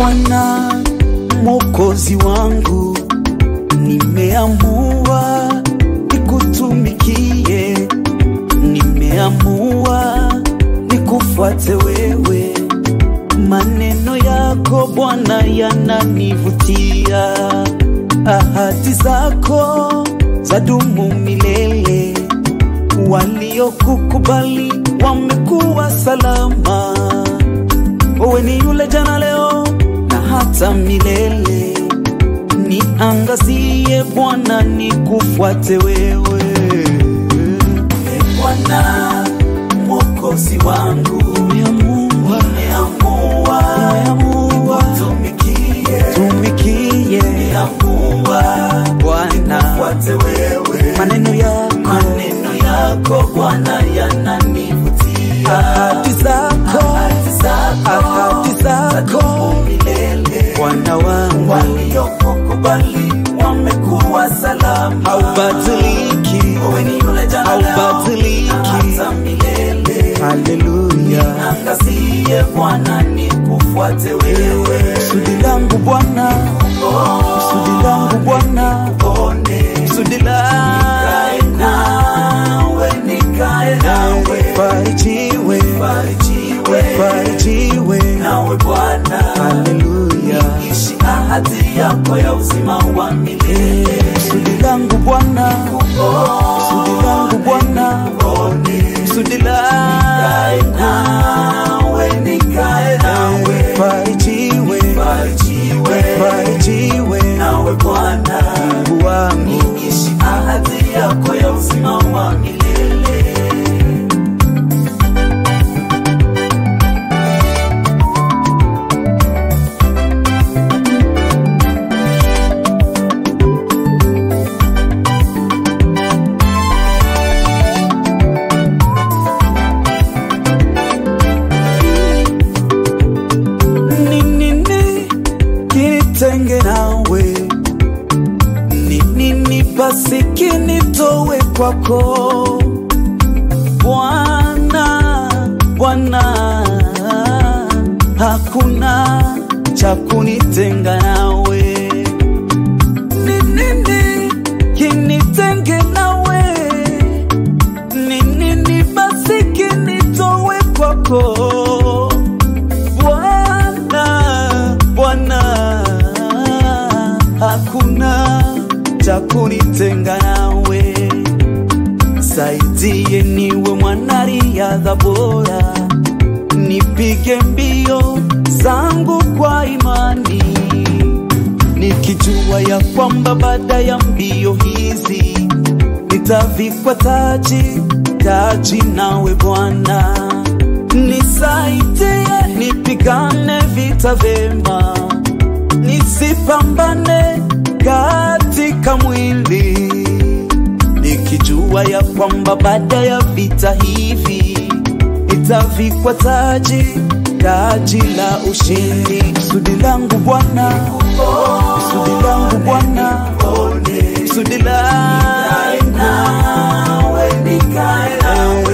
Bwana Mwokozi wangu, nimeamua nikutumikie, nimeamua nikufuate wewe. Maneno yako Bwana yananivutia, ahadi zako zadumu milele. Waliokukubali wamekuwa salama. Wewe ni yule jana, leo na hata milele. Niangazie Bwana, nikufuate wewe. E Bwana Mwokozi wangu, nimeamua nimeamua nikutumikie, tumikie, nimeamua Bwana nifuate wewe. Maneno yako maneno yako Bwana yananivutia, ahadi zako ahadi zako ahadi zako milele. Bwana wangu waliokukubali wamekuwa salama, haubadiliki, wewe ni yule jana, haubadiliki hata milele. Haleluya, niangazie Bwana, nikufuate wewe. Kusudi langu Bwana, kusudi langu Bwana, kusudi langu nawe, nikae nawe, farijiwe, farijiwe, farijiwe nawe Bwana. Haleluya, niishi ahadi yako ya uzima wa milele. Kusudi langu Bwana, kusudi langu Bwana, kusudi langu nawe, nikae nawe, farijiwe, farijiwe, farijiwe nawe Bwana. Mungu wangu, niishi ahadi yako ya uzima wa milele. ni nini kinitenge nawe? Ni nini basi kinitowe kwako Bwana? Bwana, hakuna cha kunitenga nawe. Ni nini kinitenge nawe? Ni nini basi kinitowe kwako Bwana, Bwana, hakuna cha kunitenga nawe. Saidie niwe mwanariadha bora, nipige mbio zangu kwa imani, nikijua ya kwamba baada ya mbio hizi nitavikwa taji, taji nawe Bwana. Nisaidie nipigane vita vema, nisipambane katika mwili, nikijua ya kwamba baada ya vita hivi nitavikwa taji, taji la ushindi. Kusudi langu Bwana, kusudi langu Bwana, kusudi langu nawe, nikae nawe